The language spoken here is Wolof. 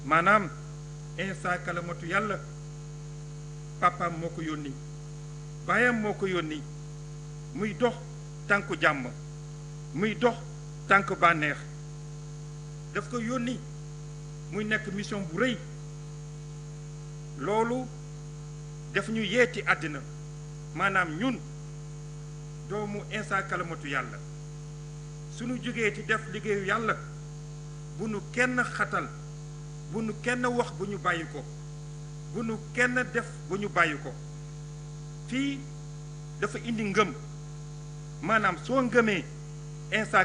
maanaam Insa kalamatu yàlla papaam moo ko yónni baayam moo ko yónni muy dox tànku jàmm muy dox tànk bànneex daf ko yónni muy nekk mission bu rëy loolu daf ñu yeeti àddina maanaam ñun doomu Insa kalamatu yàlla suñu jógee ci def liggéeyu yàlla bu nu kenn xatal bu nu kenn wax bu ñu bàyyi ko bu nu kenn def bu ñu bàyyi ko fii dafa indi ngëm maanaam soo ngëmee Insa